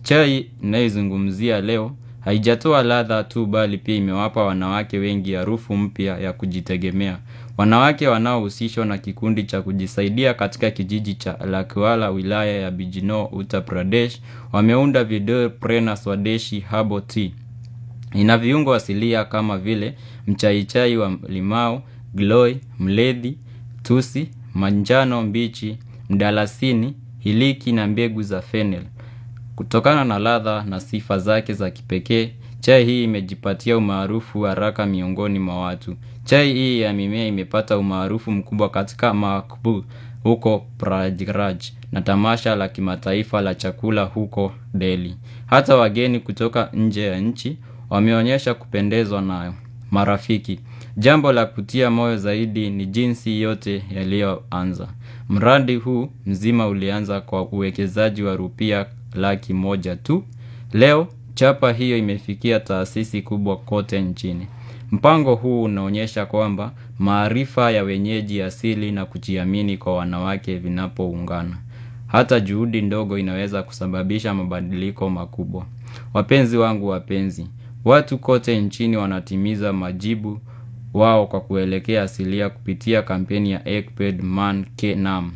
Chai ninayozungumzia leo haijatoa ladha tu bali pia imewapa wanawake wengi harufu mpya ya kujitegemea. Wanawake wanaohusishwa na kikundi cha kujisaidia katika kijiji cha Lakwala wilaya ya Bijinor Uttar Pradesh wameunda video Prena Swadeshi Herbal Tea. Ina viungo asilia kama vile mchaichai wa limau, gloi, mlethi, tusi, manjano mbichi, mdalasini, hiliki na mbegu za fennel. Kutokana na ladha na sifa zake za kipekee, chai hii imejipatia umaarufu haraka miongoni mwa watu. Chai hii ya mimea imepata umaarufu mkubwa katika makbu huko Prayagraj na tamasha la kimataifa la chakula huko Delhi. Hata wageni kutoka nje ya nchi wameonyesha kupendezwa nayo. Marafiki, jambo la kutia moyo zaidi ni jinsi yote yaliyoanza. Mradi huu mzima ulianza kwa uwekezaji wa rupia laki moja tu. Leo chapa hiyo imefikia taasisi kubwa kote nchini. Mpango huu unaonyesha kwamba maarifa ya wenyeji asili na kujiamini kwa wanawake vinapoungana. Hata juhudi ndogo inaweza kusababisha mabadiliko makubwa. Wapenzi wangu wapenzi, watu kote nchini wanatimiza majibu wao kwa kuelekea asilia kupitia kampeni ya Ekped Man Ke Nam.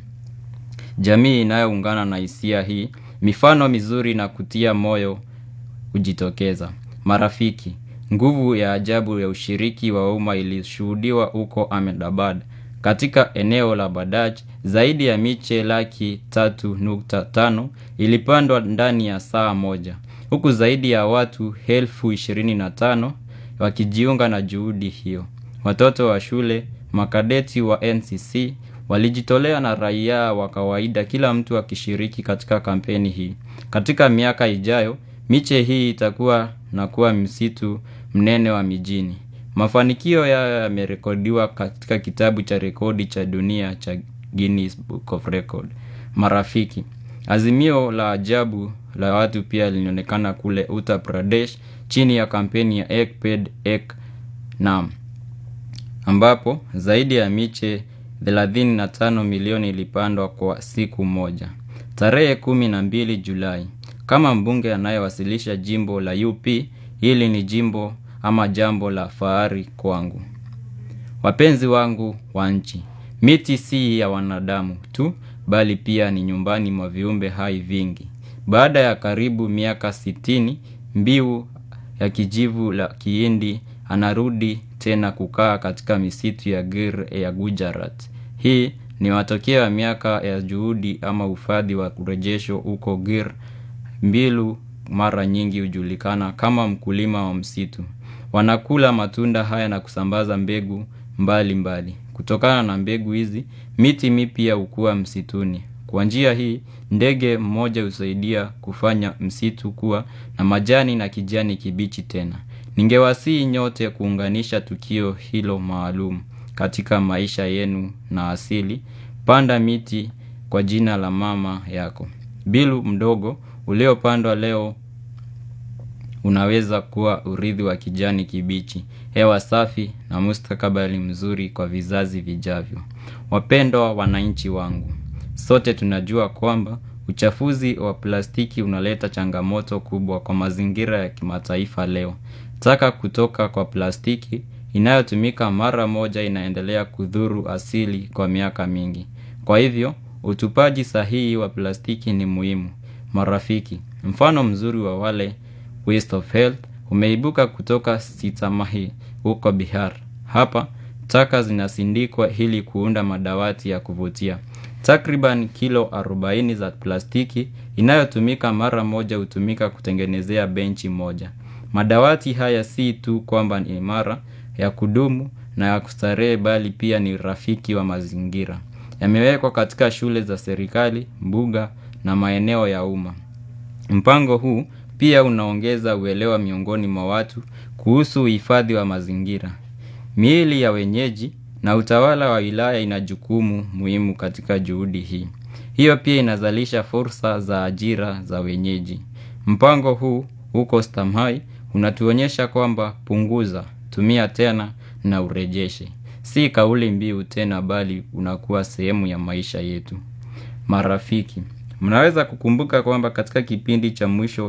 Jamii inayoungana na hisia hii, mifano mizuri na kutia moyo hujitokeza. Marafiki, nguvu ya ajabu ya ushiriki wa umma ilishuhudiwa huko Ahmedabad. Katika eneo la Badaj, zaidi ya miche laki tatu nukta tano ilipandwa ndani ya saa moja. Huku zaidi ya watu elfu ishirini na tano wakijiunga na juhudi hiyo. Watoto wa shule, makadeti wa NCC, walijitolea na raia wa kawaida kila mtu akishiriki katika kampeni hii. Katika miaka ijayo, miche hii itakuwa na kuwa msitu mnene wa mijini. Mafanikio yao yamerekodiwa katika kitabu cha rekodi cha dunia cha Guinness Book of Record. Marafiki, azimio la ajabu la watu pia linaonekana kule Uttar Pradesh chini ya kampeni ya Ekped Ek Nam. Ambapo zaidi ya miche 35 milioni ilipandwa kwa siku moja. Tarehe kumi na mbili Julai. Kama mbunge anayewasilisha jimbo la UP, hili ni jimbo ama jambo la fahari kwangu. Wapenzi wangu wa nchi, miti si ya wanadamu tu, bali pia ni nyumbani mwa viumbe hai vingi. Baada ya karibu miaka sitini, mbiu ya kijivu la kihindi anarudi tena kukaa katika misitu ya Gir ya Gujarat. Hii ni matokeo ya miaka ya juhudi ama uhifadhi wa urejesho huko Gir. Mbilu mara nyingi hujulikana kama mkulima wa msitu. Wanakula matunda haya na kusambaza mbegu mbali mbali. Kutokana na mbegu hizi, miti mipya hukua msituni. Kwa njia hii, ndege mmoja husaidia kufanya msitu kuwa na majani na kijani kibichi tena. Ningewasihi nyote kuunganisha tukio hilo maalum katika maisha yenu na asili. Panda miti kwa jina la mama yako. Bilu mdogo uliopandwa leo unaweza kuwa urithi wa kijani kibichi, hewa safi na mustakabali mzuri kwa vizazi vijavyo. Wapendwa wananchi wangu, sote tunajua kwamba uchafuzi wa plastiki unaleta changamoto kubwa kwa mazingira ya kimataifa leo. Taka kutoka kwa plastiki inayotumika mara moja inaendelea kudhuru asili kwa miaka mingi. Kwa hivyo, utupaji sahihi wa plastiki ni muhimu. Marafiki, mfano mzuri wa wale waste of health umeibuka kutoka Sitamahi huko Bihar. Hapa, taka zinasindikwa ili kuunda madawati ya kuvutia. Takriban kilo 40 za plastiki inayotumika mara moja hutumika kutengenezea benchi moja. Madawati haya si tu kwamba ni imara ya kudumu na ya kustarehe bali pia ni rafiki wa mazingira. Yamewekwa katika shule za serikali, mbuga na maeneo ya umma. Mpango huu pia unaongeza uelewa miongoni mwa watu kuhusu uhifadhi wa mazingira. Miili ya wenyeji na utawala wa wilaya ina jukumu muhimu katika juhudi hii. Hiyo pia inazalisha fursa za ajira za wenyeji. Mpango huu huko Stamhai unatuonyesha kwamba punguza, tumia tena na urejeshe. Si kauli mbiu tena bali unakuwa sehemu ya maisha yetu. Marafiki, mnaweza kukumbuka kwamba katika kipindi cha mwisho